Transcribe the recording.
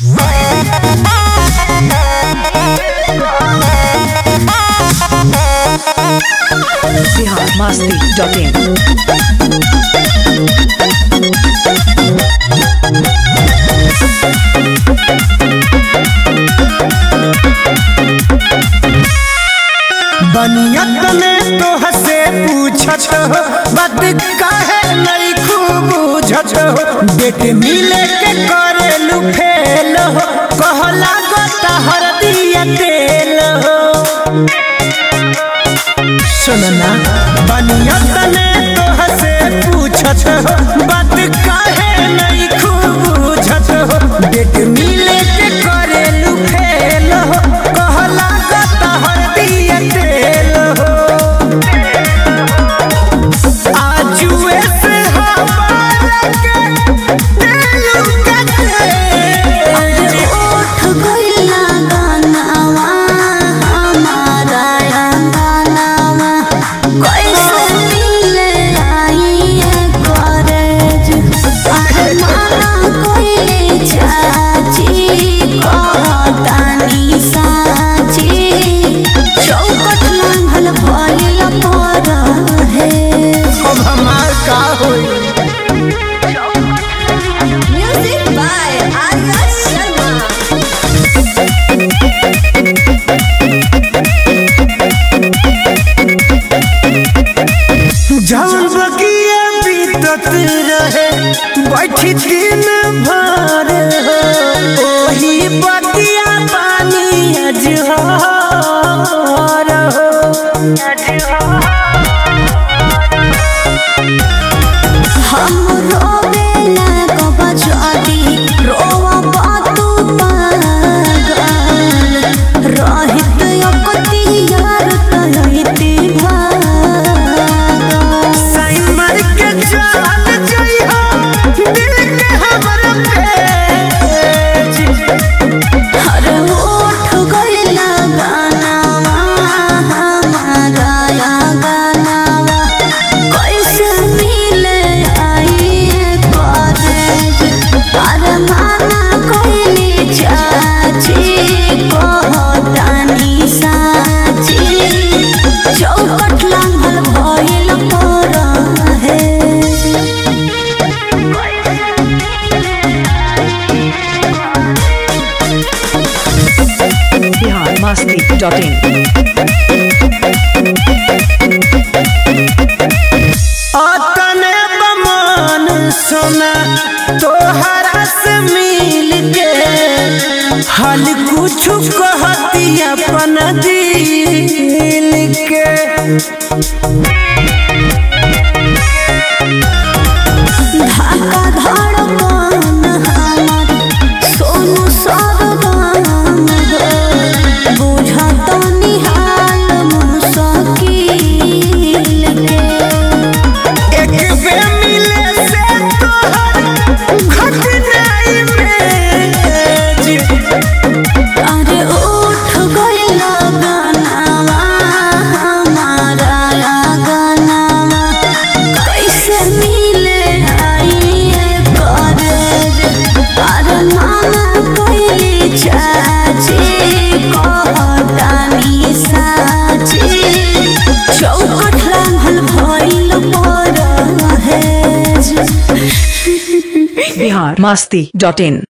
Bihar Masti dot in बनियत में तो हसे पूछत हो बात काहे नहीं खूब बुझत हो बेट मिले के करेलू फेल हो कहला गोता हर दिया तेल हो सुनना बनियत में तो हसे पूछत हो बात काहे नहीं खूब बुझत हो बेट मिले के करेलू फेल हो कहला गोता हर दिया तेल हो आजुए से हमारा के दिल का तेल ओठ गइला गानावा हमारा अंगनावा कैसे मिले आई है कॉलेज अरमाना कोइले चाची कहतानी साची चौकट लांघल भइल पर है अब हमार का होई म्यूजिक बाय आर्या शर्मा जौन बगिया बीतत रहे बैठी दिन भर हो ओही बगिया पानी अजहर हो हम रोवेला कबा जादी रोवा बातू पागल रहित यकती यार तहिती भागल साइन मार के चल जइहो दिल के हमर पेज हर ओठ गइला गानावा हमारा या गानावा कैसे मिले आई कॉलेज अरमाना कोइली चाची कहतानी साची चौकट लांघल भइल पर है बिहार मस्ती डॉट इन अतने बमन सोना तोहरा से मिल के हल कुछ कहती अपन दिल के धाका धड़कन हमर सोनू सरगम हो बुझत निहाल मुश्किल के एक बे मिले से तोहर घट नहीं में अरे उठ गइला गानावा हमारा या गानावा कैसे मिले आई कॉलेज अरे माना कोइली चाची कहतानी साची चौकट लांघल भइल पर है बिहार मस्ती डॉट इन